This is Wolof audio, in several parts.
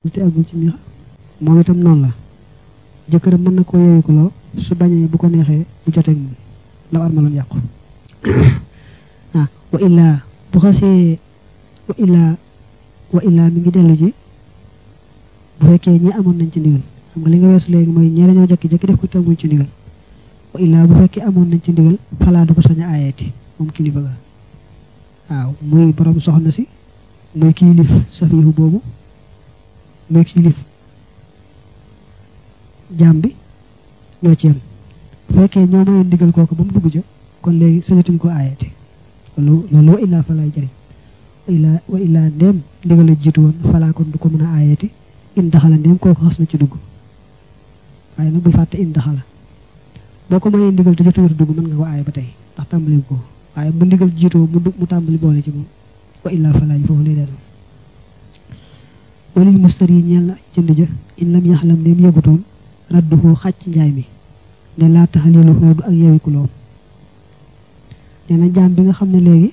te agul ci mi moom itam noonu la jëkkëram mën na koo yewikuloo su bañee bu ko neexee bu joteeg moom la armaloon yàqu ah wa illaa bu xasee wa illaa wa illaa mi ngi dellu ji bu fekkee ñi amoon nañ ci ndigal xam nga li nga weesu léegi mooy ñee dañoo jekki-jekki def ko te amuñ ci ndigal wa illaa bu fekkee amoon nañ ci ndigal falaa du ko sañ a aayeeti moom kilifa ga waaw muy borom soxna si muy kilif safiihu boobu muy kilif jaam bi ñoo ci yem bu fekkee ñoo mayoon ndigal kooku ba mu dugg ca kon léegi sañatuñ ko aayeeti loolu loolu wa illaa falaay jëriñ wa illaa wa illaa ndéem ndigal la jiitu woon falaa kon du ko mën a aayeeti in daxala ndéem kooku xas na ci dugg waaye nag bul fàtte in daxala boo ko mayee ndigal te jotuwut dugg mën nga ko aaye ba tey ndax tàmbali ko waaye bu ndigal jiitoo mu mu tàmbali boole ci moom wa illaa falaay foofu lay dellu walil mustari ñeel na aj jënd ja in lam yaxlam ndéem yëgutoon radduhoo xàcc njaay mi ne laa taxalilu xoodu ak yewikuloom nee na jaam bi nga xam ne léegi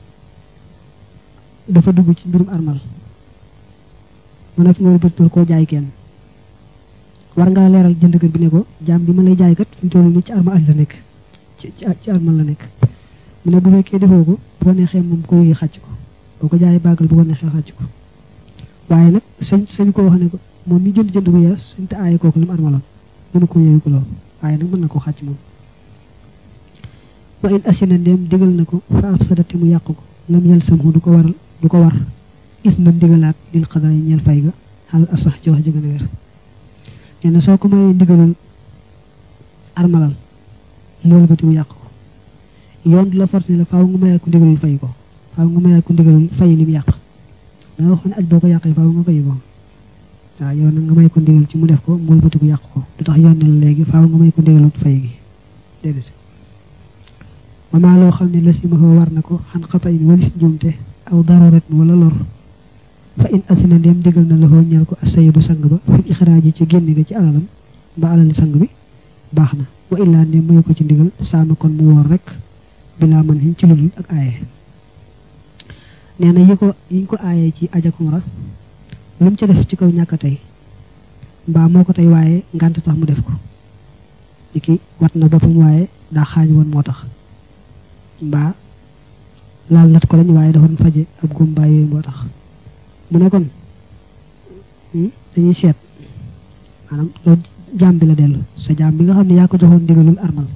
dafa dugg ci mbirum armal mën a fi nga bëgg koo jaay kenn war ngaa leeral jëndkat bi ne ko jaam bi ma lay jaay kat fi mu toll nii ci armal aj la nekk ci ci armal la nekk mu ne bu fekkee defoo ko bu ko neexee moom ko yëgee xàcc ko boo ko jaayee bàggal bu ko neexee xàcc ko waaye nag sañ sañ ko wax ne ko moom mi jënd jënd bu yees sañ te aaye kooku li mu armaloon mënu ko yeewu ko lool waaye nag mën na ko xàcc moom wa in asina ndéem digal na ko fa ab sadati mu yàq ko lam yel samhu du ko waral du ko war is na ndigalaat lil xadaa yi ñeel fay ga xal asax ci wax ji gën a wér nee na soo ko mayee ndigalul armalal moolu bati mu yàq ko yoon du la forcé la faaw nga mayal ko ndigalul fay ko faaw nga mayal ko ndigalul fay lim yàq danga waxoon aj boo ko yàqee faaw nga fay ko waaw yow nag nga may ko ndigal ci mu def ko moolu bati ku yàq ko du tax yoon ne la léegi faaw nga may ko ndigalul fay gi déedéet wamaa loo xam ne la si ma ko war na ko xan xata in walis njuumte aw darurat wala lor fa in asina ndéem digal na la xoo ñeel ko asayidu sang ba fi ixraaji ci génne ga ci alalam ba alali sang bi baax na wa illaa ndéem mayu ko ci ndigal saama kon mu woor rek bilaa man xin ci ludul ak aaye nee na yi ko yiñ ko aayee ci ajakumra lu mu ca def ci kaw ñàkk tey mbaa moo ko tey waaye ngànt tax mu def ko di ki wat na boppam waaye daa xaaj woon moo tax mbaa laal nat ko lañ waaye dafa doon faje ab góom mbaa yooyu moo tax mu ne kon dañuy seet maanaam loolu jaam bi la dellu sa jaam bi nga xam ne yaa ko joxoon ndigalul armal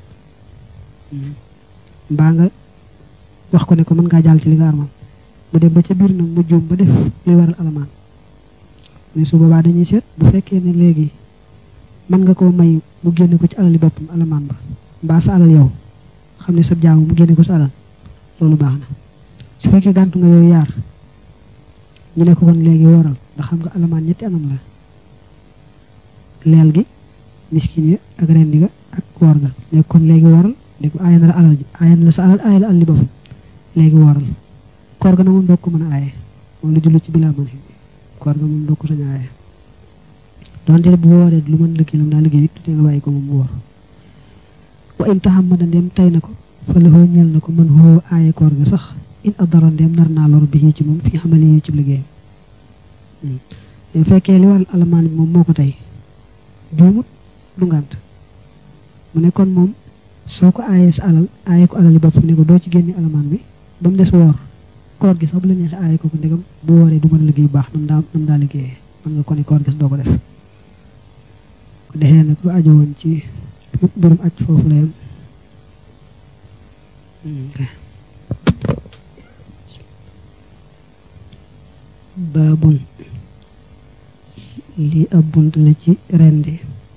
mbaa nga wax ko ne ko mën ngaa jàll ci li nga armal mu dem ba ca biir nag mu juum ba def luy waral alamaan mais su boobaa dañuy seet bu fekkee ne léegi mën nga koo may mu génne ko ci alali boppam alamaan ba mbaa sa alal yow xam ne sa jaamu mu génne ko sa alal loolu baax na su fekkee gàntu nga yooyu yaar ñu ne ko kon léegi waral ndax xam nga alamaan ñetti anam la leel gi miskin yi ak rendi ga ak woor ga léegi kon léegi waral léegi aaye na la alal ji aaye na la sa alal aaye la alal li boppam léegi waral koor ga na moom doo ko mën a aaye moom lu jullu ci bilaa man koor ga moom doo ko sañ a aaye donte bu wooree lu mën liggéey lam daa liggéey it te nga bàyyi ko moom mu woor wa in taxamada ndem tay na ko fa laxoo ñel na ko mën xoo aaye koor ga sax in adara ndem nar naa lor bi ci moom fi xamali yi ci liggéeyam fekkee li waral alamaan bi moom moo ko tey juumut du ngànt mu ne kon moom soo ko aayee sa alal aaye ko alali bopp ne ko doo ci génne alamaan bi ba mu des woor koor gi sax bu la neexee aaye ko ko ndegam bu wooree du mën a liggéey bu baax nam daa nam daa liggéeyee mën nga ko ne koor gi doo ko def ko defee nag lu aju woon ci mbirum aj foofu la yam baabun lii ab bunt la ci rendi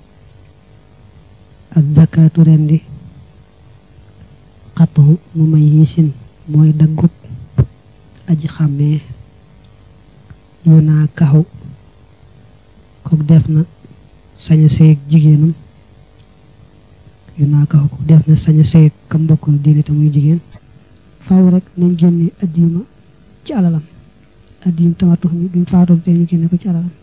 ak zakaatu rendi xatu mu may yisin mooy daggut aji xàmmee yu naa kaxu kook def na saña seeg jigéenam yu naa kaxu kook def na saña seeg kam mbokkul diine te muy jigéen faaw rek nañ génne addiyuma ci alalam addiyum tamatux mi bi mu faatoo te ñu génne ko ci alalam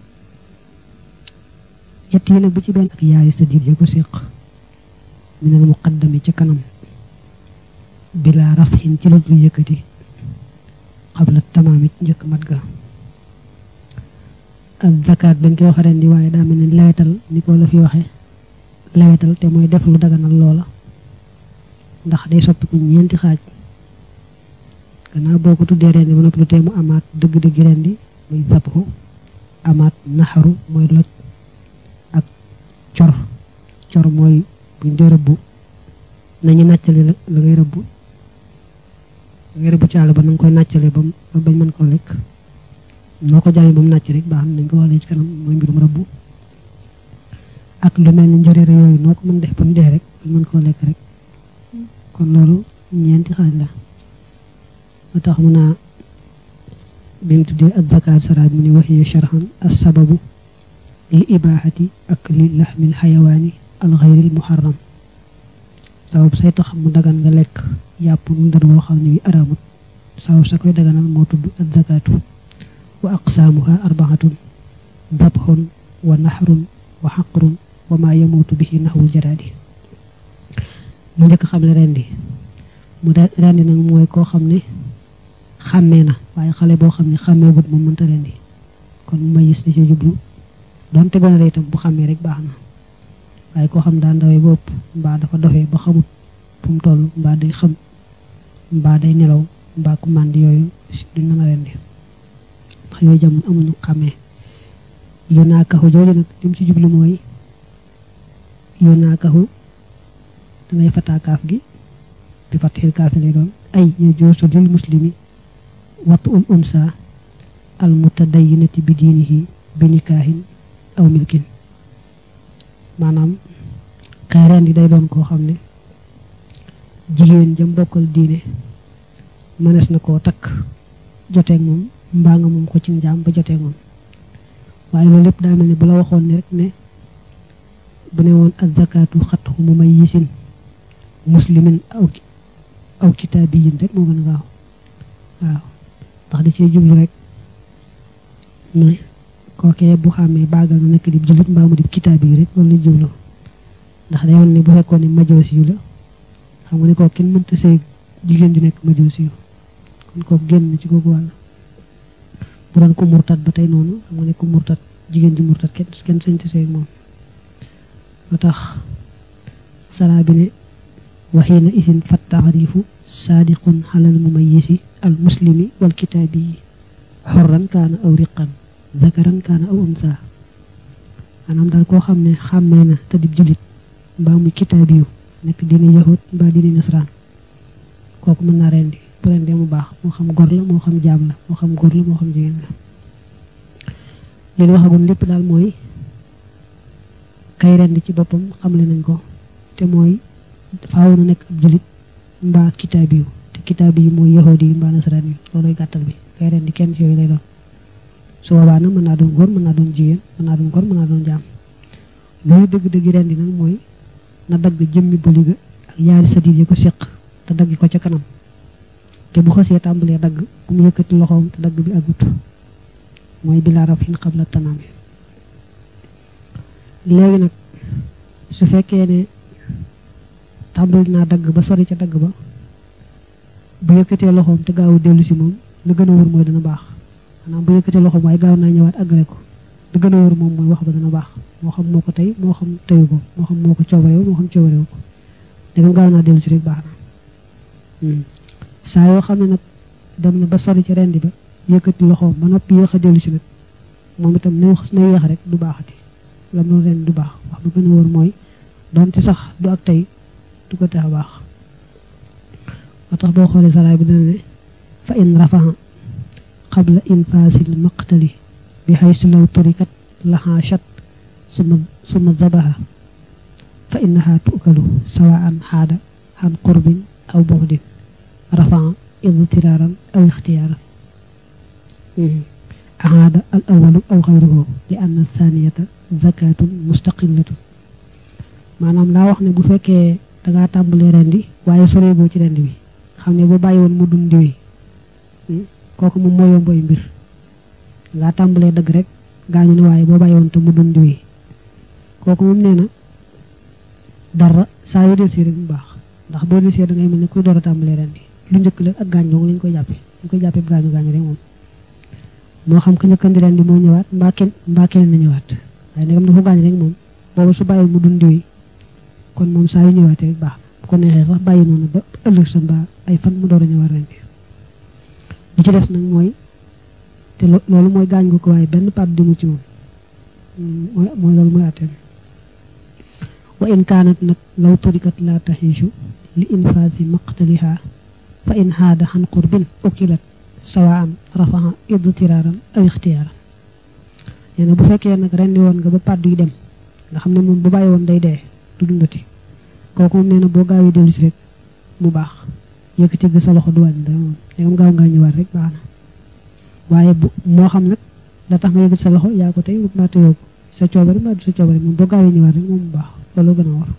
yett yi nag bu ci benn ak yaari sa diir ya ko séq minal muqaddami ca kanam bila rafin ci lu dul yëkkati xabla tamaamit njëkk mat ga ak zakat dañ koy wax rendi waaye daa mel ni lewetal ni ko la fi waxe lewetal te mooy def lu daganal loola ndax day soppiku ñeenti xaaj gannaaw boo ko tuddee rendi ba noppi lu tee mu amaat dëgg-dëgg rendi muy zabxu amaat naxaru mooy loj ak cor cor mooy buñ dee rëbbu nañu nàccale la la ngay rëbbu la ngay rëbbu caala ba na nga koy nàccale ba ba bañ mën koo lekk noo ko jàmmee ba mu nàcc rek baax na nañ ko waxlee ci kanam mooy mbirum rëbbu ak lu mel ni njëreere yooyu noo ko mën def ba mu dee rek bañ mën koo lekk rek kon loolu ñeenti xaaj la moo tax mu naa bi mu tuddee ak zakaat saraat mu ni waxiya sharhan as sababu li ibaaxati ak li laxmil xayawaani al xayril muharram sabab say tax mu dagan nga lekk yàpp mu ndër woo xam ne wi araamut sabab sa koy daganal moo tudd ak zakaatu wa aqsaamuha arbaxatun dabxun wa naxrun wa xaqrun wa maa yamuutu bihi naxwul jaraadi mu njëkk xam ne rendi mu de rendi nag mooy koo xam ne xàmmee na waaye xale boo xam ne xàmmee gut moom mënta rendi kon mu ma gis na ci jublu doonte gone la itam bu xàmmee rek baax na waaye koo xam daa ndawee ba ëpp mbaa dafa dofee ba xamut fu mu toll mbaa day xam mbaa day nelaw mbaa ku màndi yooyu duñ mën a rendi ndax yooyu jamono amuñu xàmmee yu naakaxu jooju nag lim ci jublu mooy yu naakaxu dangay fataakaaf gi bi fatxil kaafi lay doon ay yajuusu lil muslimi watu ul unsa al mutadayyinati bi diinihi bi nikaahin aw milkin maanaam kay rendi day doon koo xam ne jigéen jëm bokkal diine mënees na koo takk joteeg moom mbaa nga moom ko ci njaam ba joteeg moom waaye loolu lépp daa mel ne bu la waxoon ne rek ne bu ne woon azakaatu xatxu mu may yisin muslimin aw aw kitaabiyin rek moo gën a gaaw waaw ndax da cee jublu rek ne kookee bu xàmmee baagal na nekk di jullit mbaa mu di kitaabi yi rek loolu la jublu ndax day woon ne bu fekkoon ne majoosi yu la xam nga ne kooku kenn mënta sëy jigéen ju nekk majoosi yu kon kooku génn ci googu wàll bu doon ko murtat ba tey noonu xam nga ne ko murtat jigéen ji murtat kenn kenn sañ ci sëy moom moo tax saraa bi ne waxiina isin fat taxrifu saadiqun xalal mumayisi al muslimi wal kitaabi yi xorran kaana aw riqan zakaran kaana aw unsa maanaam daal koo xam ne xàmmee na te dib julit mbaa muy kitaabi yu nekk diine yahud mbaa diine nasraan kooku mën naa rendi bu rendee mu baax moo xam gor la moo xam jaam la moo xam góor la moo xam jigéen la li ñu waxagul lépp daal mooy kay rendi ci boppam xamle nañ ko te mooy faaw na nekk ab julit mbaa kitaabi yu te kitaabi yi mooy yahudi yi mbaa nasaraan yi looloy gàttal bi kay rendi kenn ci yooyu lay doon su boobaa nag mën naa doon góor mën naa doon jigéen mën naa doon góor mën naa doon jaam loolu dëgg-dëgg rendi nag mooy na dagg jëmmi bëli ga ak yaari sadit yi ko seq te dagg ko ca kanam te bu xasee tàmbalee dagg bu mu yëkkati loxoom te dagg bi agut mooy bilaa rafin xabla tanaami léegi nag su fekkee ne tàmbali naa dagg ba sori ca dagg ba bu yëkkatee loxoom te gaawu dellu si moom la gën a wóor mooy dana baax maanaam bu yëkkatee loxoom waaye gaaw naa ñëwaat àggale ko la gën a wóor moom mooy wax ba dana baax moo xam moo ko tey moo xam teyu ko moo xam moo ko coobareew moo xam coobareew ko dagam gaaw naa dellu si rek baax na saa yoo xam ne nag dem na ba sori ca rendi ba yëkkati loxoom ba noppi yéex a dellu si nag moom itam na na yéex rek du baaxati lam noonu rendi du baax wax bu gën a wóor mooy doonte sax du ak tey du ko tax a baax moo tax boo xoolee saraay bi dana ne fa in rafaha qabla infaasil maqtali bi xaysu law turikat laxaachat suma suma zabaha fa innaha tuukalu sawaan xaada xan qurbin aw buxdin rafaa idtiraaran aw ixtiyaaran ahaada al awalu aw xayruhu li anna thaniyata zakatun mustaqillatun maanaam daa wax ne bu fekkee dangaa tàmbalee rendi waaye soreegoo ci rendi bi xam ne boo bàyyi woon mu dun diwi kooku moom moo yomboy mbir dangaa tàmbalee dëgg rek gaañu ne waaye boo bàyyi woon te mu dun diwi kooku moom nee na dara saa yu del si rek mu baax ndax boo del see da ngay mel ne kuy door a tàmbalee rendi lu njëkk la ak gaañ dong lañ koy jàppe lañ koy jàppe gaañu gaañu rek moom moo xam ka njëkkandi ren di moo ñëwaat mbaa kenn mbaa kenn na ñëwaat waaye ndegam dafa gaañ rek moom booba su bàyyi mu dundi wi kon moom saa yu ñëwaatee rek baax bu ko neexee sax bàyyi noonu ba ëllëg sa mbaa ay fan mu door a ñëwaat ren bi li ci des nag mooy te loolu mooy gaañ gu ko waaye benn part di mu ci moom mooy mooy loolu mooy àtteem wa in kaanat nag law turikat la taxiisu li infaasi maqtaliha fa in xaada xan qurbin ukilat sawaan rafaxa idtiraaran aw ixtiyaaran nee na bu fekkee nag rendi woon nga ba pàddu yi dem nga xam ne moom bu bàyyi woon day dee du dundati kooku moom nee na boo gaawee dellu si rek mu baax yëkkati ga sa loxo du wàññi dara moom léegam gaaw ngaa ñëwaat rek baax na waaye bu moo xam nag la tax nga yëkkati sa loxo yaa ko tey maa teyoo ko sa coobare maa du sa coobare moom boo gaawee ñëwaat rek moom mu baax loolu gën a war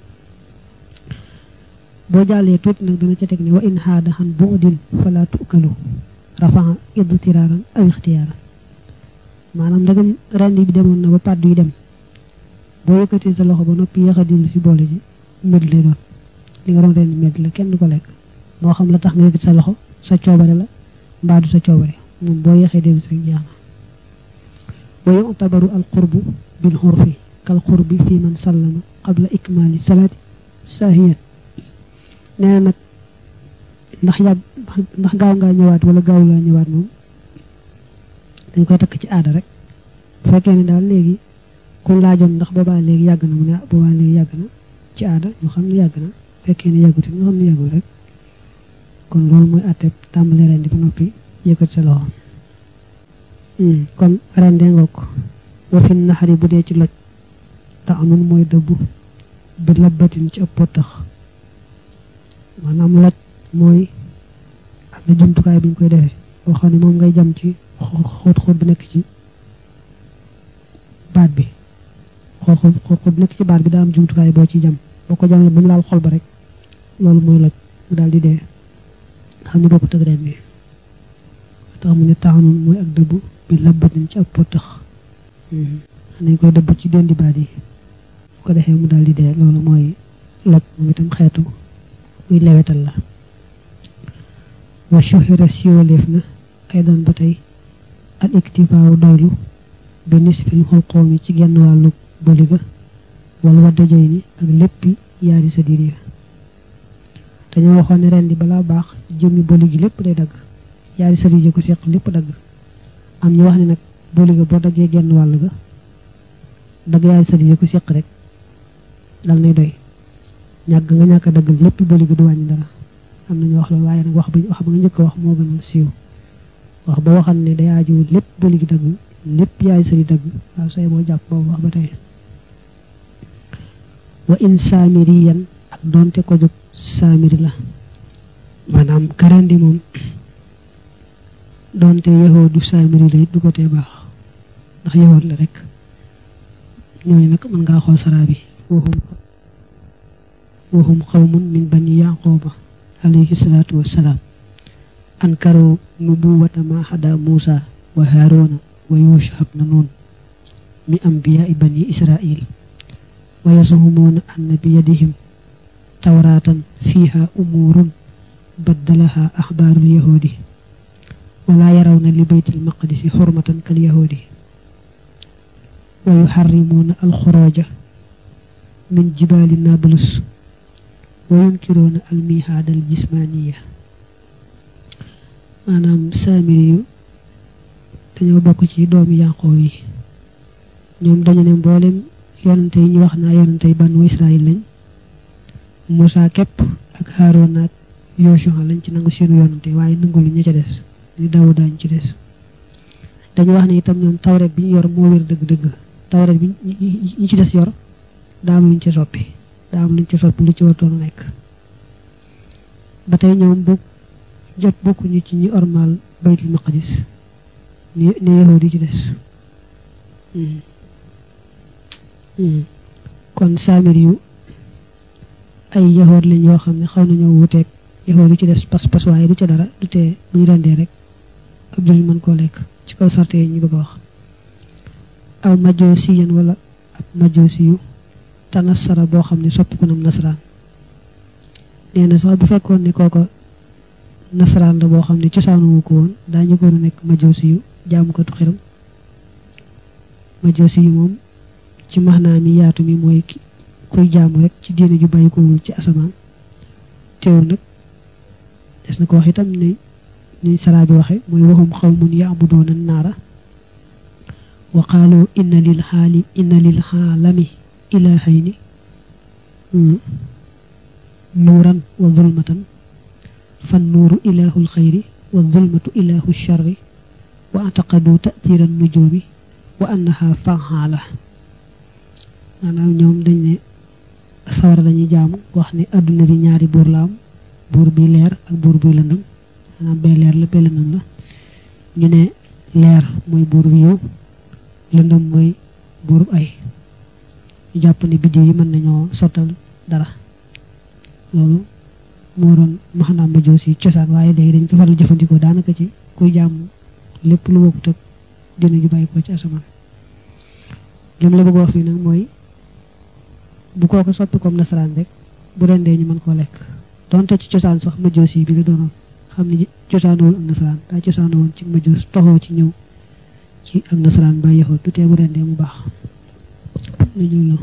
boo jàllee tuuti nag dana ca teg ne wa in xaada xan bu'din fala tukalu rafaxa idtiraaran aw ixtiyaaran maanaam ndagam rendi bi demoon na ba pàddu yi dem boo yëkkatee sa loxo ba noppi yéex a dillu si boole ji mbir lay doon li nga doon rendi mbir la kenn du ko lekk moo xam la tax nga yëkkati sa loxo sa coobare la mbaa du sa coobare moom boo yéexee dellu si rek jeex na wa yu'tabaru al qurbu bil xurfi kal qurbi fi man sallama qabla ikmaali salaati saahiyan nee na nag ndax yàgg ndax gaaw ngaa ñëwaat wala gaaw laa ñëwaat moom dañ koy takk ci aada rek bu fekkee ne daal léegi ku laajoon ndax boobaa léegi yàgg na mu ne boobaa léegi yàgg na ci aada ñu xam ne yàgg na fekkee ne yàgguti ñu xam ne yàggul rek kon loolu mooy àtteeb tàmbali rendi ba noppi yëkkat sa loxo kon rendee nga ko wa fi naxari bu dee ci loj ta amun mooy dëbbu bi labbatin ci ëpp potax maanaam loj mooy am na jumtukaay bi ñu koy defee boo xam ne moom ngay jam ci xóot xóot bi nekk ci baat bi xóot xóot xóot xóot bi nekk ci baat bi daa am jumtukaay boo ci jam boo ko jamee ba mu laal xol ba rek loolu mooy loj mu daal di dee xam ne bokku tëg reen bi tax mu ne taxanun mooy ak dëbb bi labbatin ci ab potax dañ koy dëbb ci dendi baat yi bu ko defee mu daal di dee loolu mooy loj moom itam xeetu kuy lewetal la wa shuhira siiwaleef na ay doon ba tey al iktifaawu doylu bi nisfil xulqoom yi ci genn wàllu boliga wala wadda jëy ni ak léppi yaari sa diir ya dañoo waxoon ne ren di balaa baax jëmmi boli gi lépp day dagg yaari sa diir ya ko seq lépp dagg am ñu wax ne nag boliga boo daggee genn wàll ga dagg yaari sa diir ya ko seq rek dal nay doy ñàgg nga ñàkk a daggal lépp boliga du wàññi dara am nañu wax loolu waaye nag wax ba wax ba nga njëkk a wax moo gën a siiw wax ba waxal ne day aajowul lépp boli gi dagg lépp yaay sëri dagg waaw say boo jàpp boobu wax ba tey wa in saamiriyan ak doonte ko jóg saamiri la maanaam karendi moom doonte yahoo du saamiri la it du ko tee baax ndax yahoot la rek ñooñu nag mën ngaa xool saraa bi waxum waxum xawmun min bani yaquba alayhi salaatu wassalaam ankaru nubuwata ma hada muusa wa haaruna wa yuusha ibn nun mi anbiyaai bani israil wa yasumuuna anna bi yadihim tawraatan fiiha umuurun baddalaha axbaarul yahuudi wala yarawna li baytil maqdisi xurmatan kal yahuudi wa yuxarrimuuna alxurooja min jibaali nablus wa yunkiroona almihaadal jismaaniya maanaam saamiri yu dañoo bokk ci doomi yànqoo yi ñoom dañu ne mboolem yonante yi ñu wax naa yonante yi banu Israël lañ Moussa képp ak Haroon ak Yoshua lañ ci nangu seenu yonante waaye nangulu ñu ca des ñu daw daañu ci des dañu wax ne itam ñoom tawret bi ñu yor moo wér dëgg-dëgg tawret bi ñu ci des yor daa am luñ ca soppi daa am luñ ca soppi lu ci wartoon nekk ba tey ñoom bu jot bokkuñu ci ñi ormal baytul maqdis ni ni yahudi ci des kon saamir yu ay yahood lañ yoo xam ne xaw nañoo wuteeg yahood yi ci des pas-pas waaye du ca dara du tee bu ñu rendee rek ab jullit mën koo lekk ci kaw sarte yi ñu bëgg a wax aw majoosiyan wala ab majoosi yu tanasara boo xam ne sopp ko nam nasaraan nee na sax bu fekkoon ne kooko nasaraan la boo xam ne cosaanu ko woon daa njëkkoon a nekk majoosi yu jaamukatu xiram majosi yi moom ci maxnaa mi yaatu mi mooy kuy jaamu rek ci diine ju bàyyi ko wul ci asamaan teewul nag des na ko wax itam ni ni saraa bi waxe mooy waxum xawmun yaabudoona naara wa qaalu inna lil xaali inna lil xaalami ilahayni nuuran wa zulmatan fan nuuru ilahul xayri wa zulmatu ilahu charri wa ataqadu tathira nujoomi wa annaha fanxaala maanaam ñoom dañ ne sawara lañuy jaamu wax ni àdduna bi ñaari buur la am buur bi leer ak buur buy lëndëm maanaam bee leer la bee lëndëm la ñu ne leer mooy buur bi yow lëndëm mooy buurub ay ñu jàpp ne biddiw yi mën nañoo sottal dara loolu moo doon maxanaam ma joos yi cosaan waaye léegi dañ ko faral jëfandikoo daanaka ci kuy jàmm lépp lu bokkut ak dina ju bàyyi ko ci asamaan lim la bëgg wax fii nag mooy bu kooko soppi comme nasaraan rek bu rendee ñu mën koo lekk donte ci cosaan sax ma joos yi bi la doonoon xam ni cosaanowul ak nasaraan daa cosaanowoon ci ma joos toxoo ci ñëw ci ak nasaraan ba yaxoot du tee bu rendee mu baax lu ñu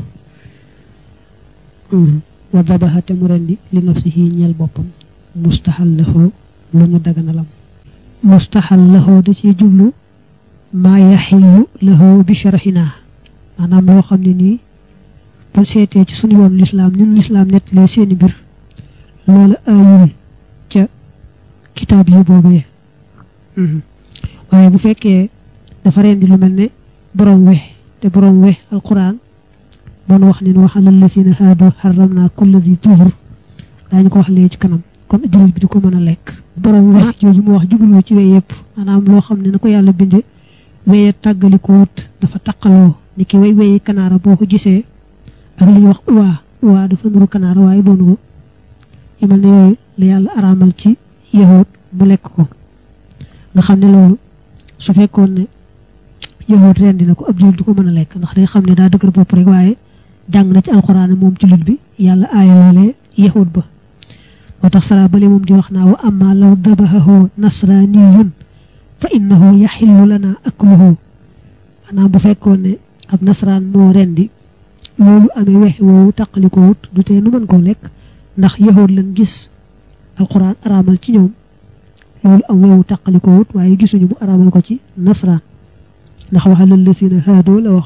wa dabaxa te mu rendi li nafsihi ñeel boppam mustaxal laxoo lu ñu daganalam mustaxal laxoo da ciy jublu maa yaxillu laxoo bi sharxinaa maanaam loo xam ne nii bu seetee ci suñu yoon lislaam ñun lislaam nettalee seeni mbir loola aayul ca kitaab yi boobee waaye bu fekkee dafa rendi lu mel ne borom we te borom we alquran bon wax ne wax alal lasina haadu xaram naa kulla zi tufur daañu ko wax léegi ci kanam kon jullit bi di ko mën a lekk borom we jooju mu wax jublu ci we yëpp maanaam loo xam ne na ko yàlla binde weye tàggali ko wut dafa taqaloo ni ki way weyi kanaara boo ko gisee ak li ñuy wax uwaa uwaa dafa nuru kanaara waaye doonu ko yu mel ne yooyu la yàlla araamal ci yahut mu lekk ko nga xam ne loolu su fekkoon ne yahut ren dina ko ab jullit du ko mën a lekk ndax day xam ne daa dëgër bopp rek waaye jàng na ci alxuraan moom jullit bi yàlla aaya loolee yahut ba moo tax sara bale moom di wax naa wa amma law dabahahu nasraniyun fa innahu yaxillu lana akluhu maanaam bu fekkoon ne ab nasraan moo rendi loolu amee wex woowu taqali ko wut du tee nu mën koo lekk ndax yahut lan gis alxuraan araamal ci ñoom loolu am weewu taqali ko wut waaye gisuñu mu araamal ko ci nasraan ndax waxalal la sina haadoo la wax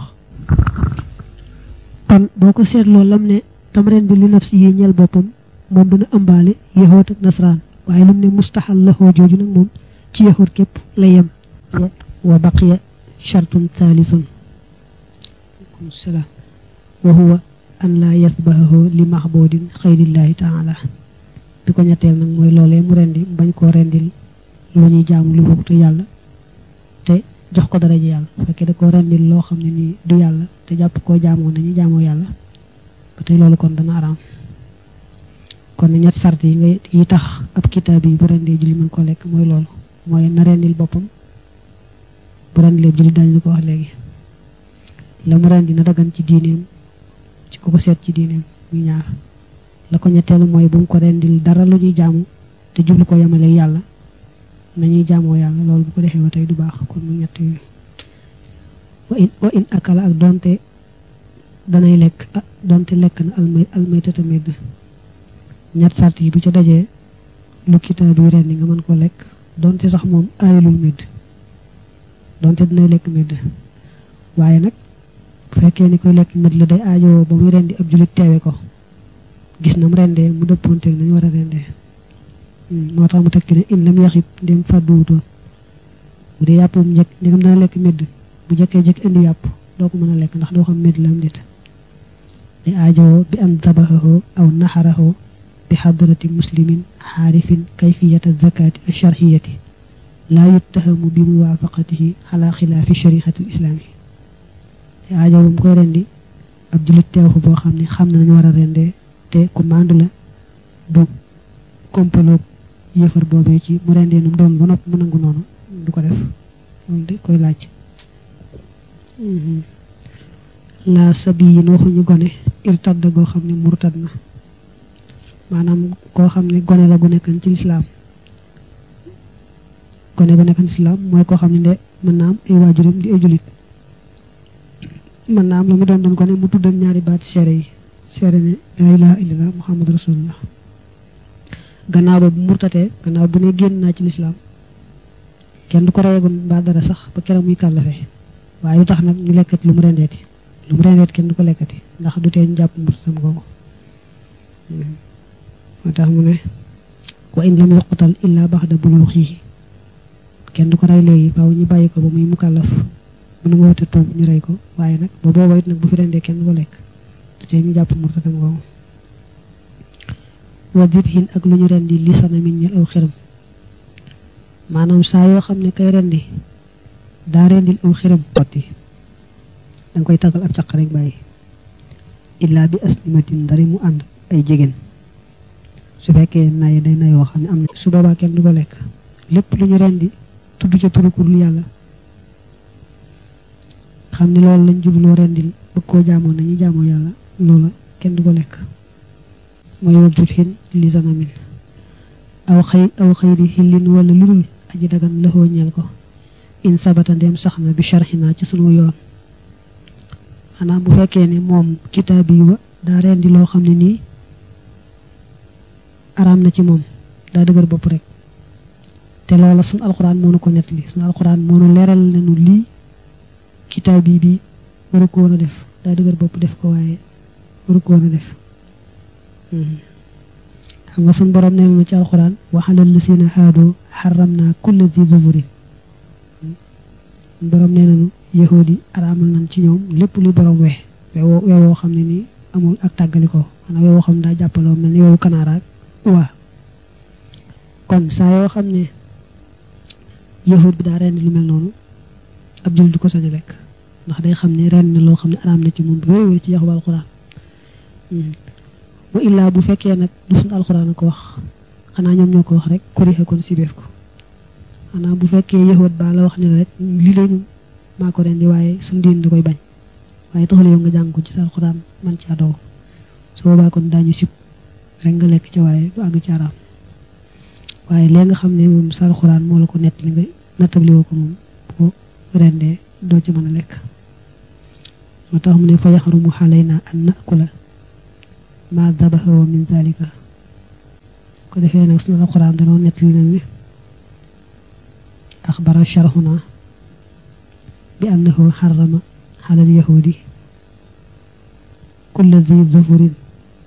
kon boo ko seetloo lam ne tam ren di li nafsi yi ñeel boppam moom dana ëmbaale yahoot ak nasraan waaye lim ne mustaxal laxoo jooju nag moom ci yahoot képp la yem wa baqiya shartun thalisun aleykum salaam wa huwa an laa yasbahahu li maxboodin xayrillaahi taala bi ko ñetteel nag mooy loolee mu rendi bañ koo rendil lu ñuy jaamu lu bokk te yàlla te jox ko dara ji yàlla fekkee da koo rendil loo xam ne nii du yàlla te jàpp koo jaamoo nañu jaamoo yàlla ba tey loolu kon dana araam kon ne ñett sart yi nga yi tax ab kitaab yi bu rendee julli mën koo lekk mooy loolu mooy na rendil boppam bu rendilee julli dañu ko wax léegi la mu rendi na dagan ci diineem ci ku ko seet ci diineem muy ñaar la ko ñetteelu mooy bu mu ko rendil dara lu ñuy jaamu te jublu ko yemale yàlla nañuy jaamoo yàlla loolu bu ko defee ba tey du baax kon mu ñett yooyu wa in wa in akala ak donte danay lekk ah donte lekk na almay almaytata medd ñett sart yi bu ca dajee lu kitaab yi rendi nga mën ko lekk donte sax moom aayalul medd donte dinay lekk medd waaye nag bu fekkee ni koy lekk medd la day aajowoo ba muy rendi ab julit teewe ko gis nam rendee mu dëppoonteeg nañu war a rendee moo tax mu teg ci ne in lam yaxib ndem fàdduwutoon bu dee yàpp mu njëkk ndegam dana lekk medd bu jëkkee jëkk indi yàpp doo ko mën a lekk ndax doo xam medd la am déet day aajowoo bi an dabahahu aw naxarahu bi xadrati muslimin xaarifin kayfiyata zakati alcharxiyati laa yuttahamu bi muwaafaqatihi xala xilaafi shariati alislaami day aajowoo mu koy rendi ab julit teew ko boo xam ne xam na nañu war a rendee te ku maandu la du kompaloog yëfar boobee ci mu rendee num doon ba nopp mu nangu noonu du ko def loolu de koy laaj laa sabi yin waxuñu gone irtadda goo xam ne murtad na maanaam koo xam ne gone la gu nekkan ci lislaam gone gu nekkan ci lislaam mooy koo xam ne de mën naa am ay waajuram di ay julit mën naa am la mu doon doon ko ne mu tuddal ñaari baati seere yi seere ne laa ilaha illallah muhammad rasulullah gannaaw ba bu murtatee gannaaw bu ne génn naa ci lislaam kenn du ko reyegoon mbaa dara sax ba keroog muy kàllafe waaye lu tax nag ñu lekkati lu mu rendeeti lu mu rendeeti kenn du ko lekkati ndax du tee ñu jàpp murtatam googu moo tax mu ne wa in lam yuqtal illa baxda buluuxihi kenn du ko rey léegi faaw ñu bàyyi ko ba muy mukallaf mënu nga wuta tuub ñu rey ko waaye nag ba booba it nag bu fi rendee kenn du ko lekk du tee ñu jàpp murtatam googu wa dibhin ak lu ñu rendi li sanamin ñel aw xiram maanaam saa yoo xam ne kay rendi daa rendil aw xiram xotti danga koy taggal ab caq rek bàyyi illaa bi aslimatin ndari mu ànd ay jigéen su fekkee nay day nayoo xam ne am na su boobaa kenn du ko lekk lépp lu ñu rendi tudd ca turukurul yàlla xam ne loolu lañ jubloo rendil bëgg koo jaamoo nañu jaamoo yàlla loola kenn du ko lekk mooy wa dibhin li sanamin aw xëy aw xëyri xillin wala lu dul aji dagan lëxoo ñeel ko in sabata ndeem sax na bi sharxinaa ci sunu yoon xanaa bu fekkee ne moom kitaab yi wa daa rendi loo xam ne nii araam na ci moom daa dëgër bopp rek te loola sunu alxuraan moo nu ko nettali sunu alxuraan moo nu leeral nañu lii kitaab yi bi waru ko woon a def daa dëgër bopp def ko waaye waru ko woon a def xam nga suñ borom nee na ci alxuraan waxalal la seen haadoo xaram naa kulla zi zuburin borom nee nañu yahudi araamal nañ ci ñoom lépp lu borom we wewoo wewoo xam ne nii amul ak tàggalikoo maanaam wewoo xam ne daa jàppaloo mel ni wewu kanaaraak waa kon saa yoo xam ne yahud bi daa rendi lu mel noonu ab jul du ko sañ a lekk ndax day xam ne ren loo xam ne araam na ci moom bu wéy wéy ci yaxu alxuraan wa illaa bu fekkee nag du suñu alxuraan a ko wax xanaa ñoom ñoo ko wax rek korixe kon sibeef ko xanaa bu fekkee yahud ba la wax ni la rek li lañu maa ko rendi waaye suñu diin da koy bañ waaye taxul yow nga jàng ko ci sa alxuraan man ci adow su boobaa kon daañu sib rek nga lekk ca waaye du àgg ci araam waaye léegi nga xam ne moom sa alxuraan moo la ko nett li nga nattabliwoo ko moom bu rendee doo ci mën a lekk moo tax mu ne fa yaxarumu xalayna an nakula ma dabaxa wa min zalika ko defee nag sunu alxuraan danoo nett li nañu axbara sharxuna bi annahu xarama xalal yahudi kulla zi zufurin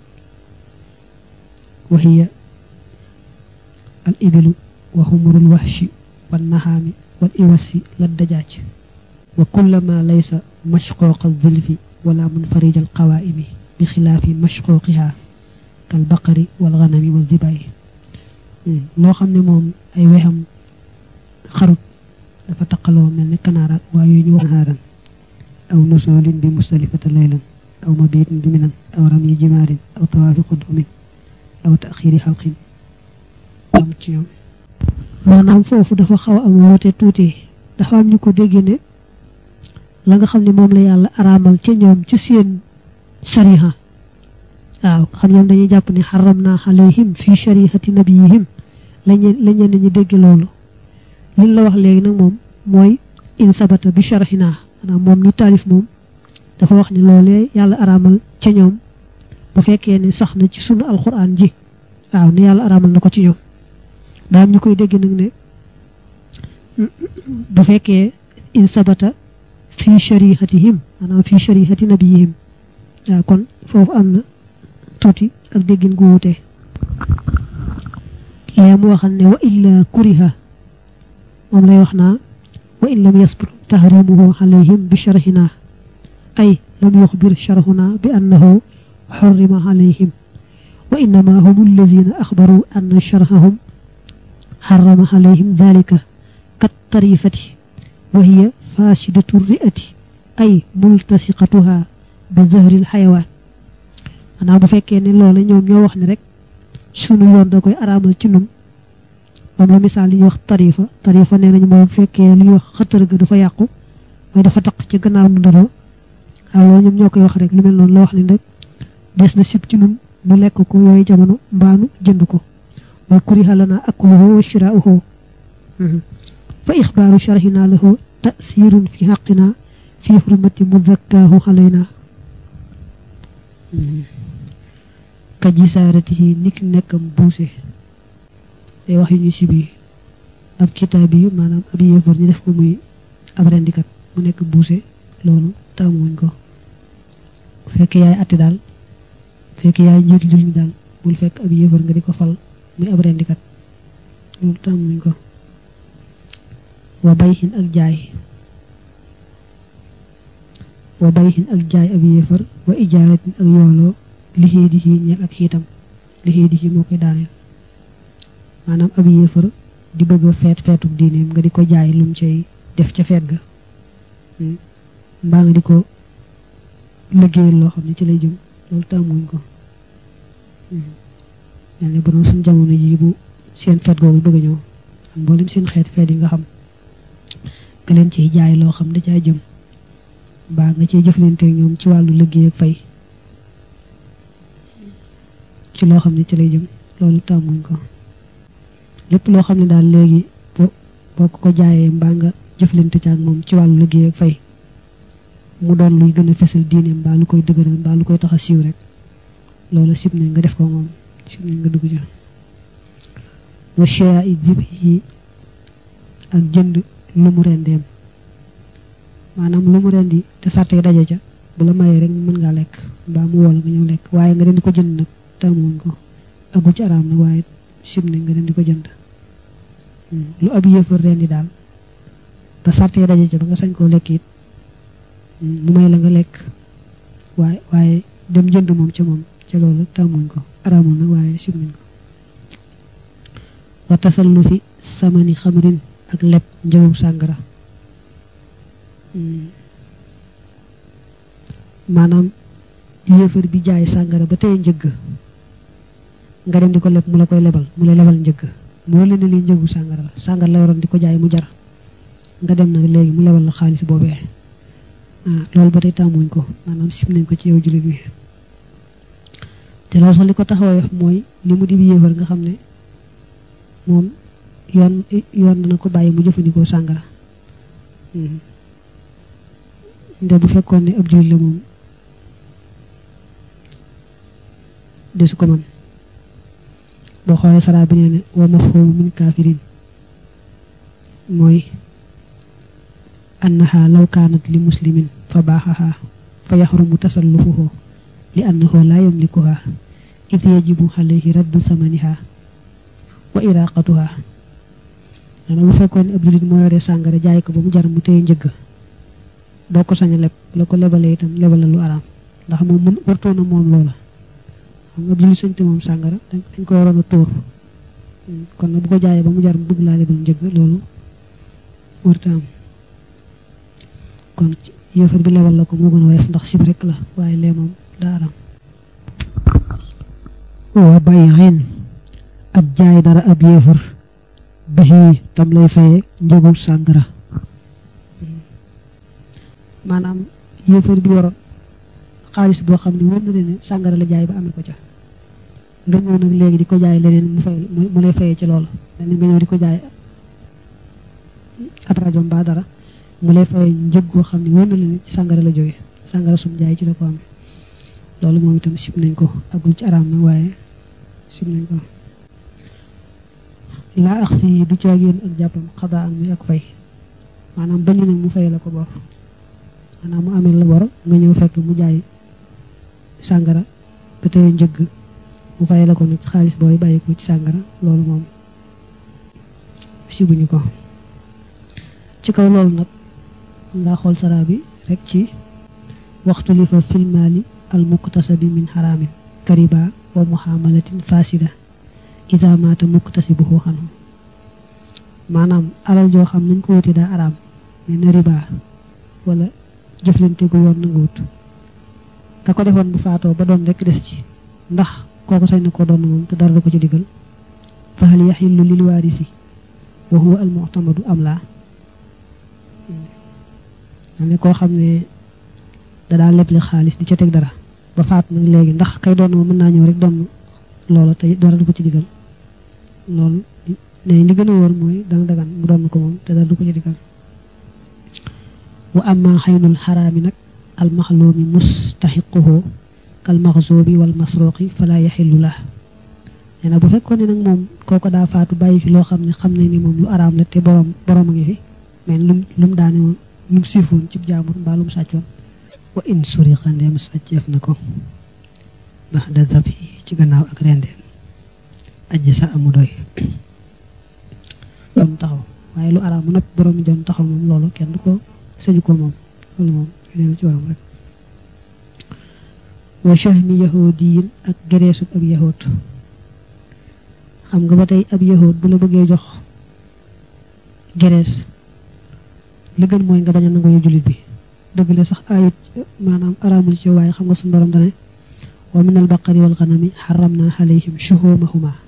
wa hiya al ibilu wa humurul wahshi wan naxaami wal iwasi la dajaaj wa kulla ma laysa mashqooqa zilfi wala munfarij al qawaimi bi xilaafi mashqooqiha kal baqari wal ganami wa zibayi loo xam ne moom ay wexam xarut dafa taqaloo mel ni kanaara waa yooyu ñu wax haaran aw nusoolin bi mustalifata laylan aw mabiitin bi minan aw rami jimaarin aw tawaafi qudumin aw taxiiri xalqin am ci ñoom maanaam foofu dafa xaw a am woote tuuti dafa am ñu ko déggee ne la nga xam ne moom la yàlla araamal ci ñoom ci seen sariha waaw xam ñoom dañuy jàpp ne xaram naa alayhim fi sharihati nabiyihim lañu la ñenn ñi dégg loolu liñ la wax léegi nag moom mooy in sabata bi sharhina maanaam moom ni taalif moom dafa wax ni loolee yàlla araamal ca ñoom bu fekkee ne sax na ci sunu alquran ji waaw ni yàlla araamal na ko ci ñoom daam ñu koy dégg nag ne bu fekkee in sabata fi sharihatihim maanaam fi sharihati nabiyihim waaw kon foofu am na tuuti ak déggin gu wuute lee mu waxal ne wa illa kuriha moom lay wax naa wa in lam yasbut tahrimuhu alayhim bi sharhina ay lam yuxbir sharhuna bi annahu xurrima alayhim wa innama hum allazina axbaru anna sharhahum xarama alayhim dalika kat tarifati wa hiya fasidatu ri'ati ay multasiqatuha bi zahril xayawaan maanaam bu fekkee ne loola ñoom ñoo wax ni rek sunu yoon da koy araamal ci nun moom la misaal li ñuy wax tarifa tarifa nee nañu mooy bu fekkee li ñuy wax xëtër ga dafa yàqu mooy dafa taq ci gannaaw nu ndoroo waaw loolu ñoom ñoo koy wax rek lu mel noonu la wax ni rek des na sib ci nun nu lekk ko yooyu jamono mbaanu jënd ko mooy kuriha lana akluhu wa shiraa'uhu fa ixbaaru sharhina lahu tasirun fi xaqina fi xurmati muzakkaahu xalayna ka jisaaratihi nik nekkam buuse day wax yu ñu sibi ab kitaab yi maanaam ab yéefar ñu def ko muy ab rendikat mu nekk buuse loolu taamuwuñ ko bu fekkee yaay atti daal bu fekkee yaay njiit jul ñi daal bul fekk ab yéefar nga di ko fal muy ab rendikat loolu taamuwuñ ko wa bayhin ak jaay wa bayhin ak jaay ab yéefar wa ijaaratin ak yooloo lixii di xii ñeel ak xiitam lixii di xii moo koy daaneel maanaam ab yéefar di bëgg a feet feetuk diineem nga di ko jaay lum cay def ca feet ga mbaa nga di ko liggéeyal loo xam ne ci lay jëm loolu tàmmuñ ko mel ne bu doon suñ jamono ji bu seen feet googu bëgg a ñëw am mboolem seen xeet feet yi nga xam nga leen ciy jaay loo xam da caa jëm mbaa nga ciy jëflanteeg ñoom ci wàllu liggéey ak fay ci loo xam ne ci lay jëm loolu tàmmuñ ko lépp loo xam ne daal léegi boo boo ko ko jaayee mbaa nga jëflante ci ak moom ci wàllu liggéey ak fay mu doon luy gën a fesal diine mbaa lu koy dëgëral mbaa lu koy tax a siiw rek loolu sib nañ nga def ko moom sib nañ nga dugg ca wa shira i zib yi ak jënd lu mu rendeem maanaam lu mu rendi te sàrt yi daje ca bu la mayee rek mën ngaa lekk mbaa mu woo la nga ñëw lekk waaye nga dem di ko jënd nag tàmmuwuñ ko aggu ci araam nag waaye sib nañ nga dem di ko jënd lu ab yëfër rendi daal ba sàrt yi daje ca ba nga sañ koo lekk it mu may la nga lekk waaye waaye dem jënd moom ca moom ca loolu tàmmuñ ko araamul nag waaye sib nañ ko wa tasallu fi samani xamrin ak leb njëgum sàngara maanaam yéefar bi jaay sàngara ba tey njëgg nga dem di ko leb mu la koy lebal mu lay lebal njëgg moo leen ne li njëgu sàngara la sàngara la waroon di ko jaay mu jar nga dem nag léegi mu lebal la xaalis boobee ah loolu ba tey tàmmuñ ko maanaam sim nañ ko ci yow jullit bi te loolu sax li ko taxawee mooy li mu di bi yéefar nga xam ne moom yoon yoon dana ko bàyyi mu jëfandikoo sàngara nde bu fekkoon ne ab jullit la moom desu ko man boo xoolee saraa bi nee ne wa mafhumu min kafirin mooy annaha law kaanat li muslimin fa baaxaha fa yaxrumu tasallufuhu li annahu la yamlikuha id yajibu alayhi raddu samaniha wa iraqatuha nana bu fekkoon ne ab jullit moo yoree sàngara jaay ko ba mu jar mu téye njëgg doo ko sañ a leb la ko lebalee itam lebal la lu araam ndax moom mun wartoona moom loola xam nga ab jullit sañte moom sàngara dañ ko waroon a tóor kon nag bu ko jaayee ba mu jar mu bëgg laa lebal njëgg loolu warta am kon yéefar bi lebal la ko moo gën a woyof ndax sib rek la waaye lee moom daa araam wa bayin ak jaay dara ab yéefar bixi tam lay faye njëgu sàngara maanaam yéefar bi yoroon xaalis boo xam ne wër na leen ne sàngara la jaay ba amee ko ca nga ñëw nag léegi di ko jaay leneen mu fay mu lay fayee ci loolu leneen nga ñëw di ko jaay at rajo mbaa dara mu lay fayee njëg goo xam ne wër na leen ne ci sàngara la jóge sàngara sum jaay ci la ko amee loolu moom itam sib nañ ko agul ci araam nag waaye sib nañ ko laa ax si du caagéen ak jàppam xadaa ak muy ak fay maanaam bañu nag mu fay la ko bor maanaam mu amee la bor nga ñëw fekk mu jaay sàngara ba tey njëgg mu fay la ko nag xaalis booy bàyyi ko ci sàngara loolu moom sibuñu ko ci kaw loolu nag nga xool saraa bi rek ci waxtu li fa filmaali al muktasabi min xaraamin kariba wa muhamalatin fasida isa maata muktasibuhu xanu maanaam alal joo xam nañ ko wuti daa araam mais na riba wala jëflante gu yoon na nga wut ka ko defoon bu faatoo ba doon rek des ci ndax kooku sañ na ko doon moom te dara du ko ci digal fa hal yaxillu lil waarisi wa huwa al mu'tamadu am laa ne koo xam ne da daa leble xaalis di ca teg dara ba faatu nag léegi ndax kay doon ma mën naa ñëw rek doon loola te dara du ko ci digal loolu ne li gën a wóor mooy dana dagan mu doon ko moom te dara du ko ci digal wa amma xaynul xaraami nag al maxluumi mustaxiquhu kal maxzubi wal masruqi fala yaxillu la nee na bu fekkoon ne nag moom kooko daa faatu bàyyi fi loo xam ne xam nañ ni moom lu araam la te borom borom a ngi fi mais lum lum daane woon lum siifoon cib jaamur mbaa lum sàccoon wa in suriqa ndeem sàcceef na ko baxda zabhi ci gannaaw ak rendeem aji sa amu doy doon taxaw waaye lu araam mu nopp borom mi doon taxaw moom loolu kenn du ko sëñu ko moom loolu moom feneen ci waram rek wa shahmi yahudiyin ak gereesub ab yahud xam nga ba tey ab yahud bu la bëggee jox gerees li gën mooy nga bañ a nangu yu jullit bi dëgg la sax ayut maanaam araamul ci waaye xam nga suñu borom dane wa min al baqari wal ganami xaram na alayhim shuhumahuma